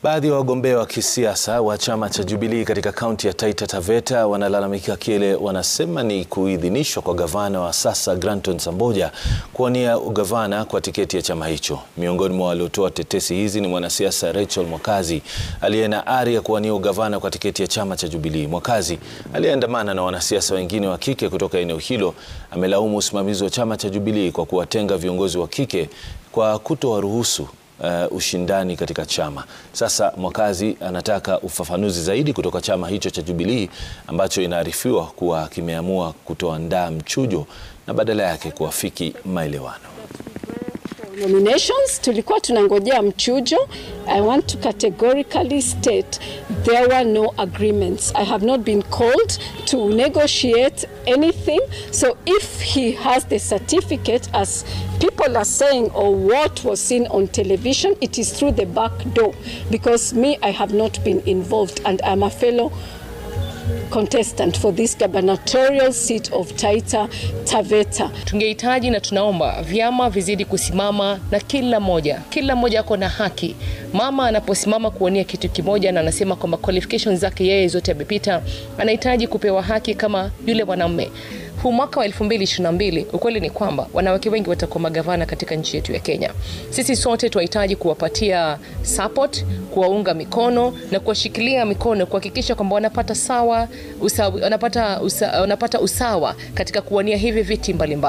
Baadhi ya wagombea wa kisiasa wa chama cha Jubilee katika kaunti ya Taita Taveta wanalalamikia kile wanasema ni kuidhinishwa kwa gavana wa sasa Granton Samboja kuwania ugavana kwa tiketi ya chama hicho. Miongoni mwa waliotoa tetesi hizi ni mwanasiasa Rachel Mwakazi aliye na ari ya kuwania ugavana kwa tiketi ya chama cha Jubilee. Mwakazi aliyeandamana na wanasiasa wengine wa kike kutoka eneo hilo amelaumu usimamizi wa chama cha Jubilee kwa kuwatenga viongozi wa kike kwa kutowaruhusu Uh, ushindani katika chama. Sasa Mwakazi anataka ufafanuzi zaidi kutoka chama hicho cha Jubilee ambacho inaarifiwa kuwa kimeamua kutoandaa mchujo na badala yake kuafiki maelewano. Nominations tulikuwa tunangojea mchujo. I want to categorically state there were no agreements. I have not been called to negotiate anything. So if he has the certificate as people are saying or what was seen on television, it is through the back door because me I have not been involved and I'm a fellow contestant for this gubernatorial seat of Taita Taveta. Tungehitaji na tunaomba vyama vizidi kusimama na kila moja, kila mmoja ako na haki. Mama anaposimama kuwania kitu kimoja na anasema kwamba qualifications zake yeye zote amepita, anahitaji kupewa haki kama yule mwanamume. Huu mwaka wa 2022 ukweli ni kwamba wanawake wengi watakuwa magavana katika nchi yetu ya Kenya. Sisi sote tunahitaji kuwapatia support, kuwaunga mikono na kuwashikilia mikono kuhakikisha kwamba wanapata sawa usawa, wanapata, usa, wanapata usawa katika kuwania hivi viti mbalimbali.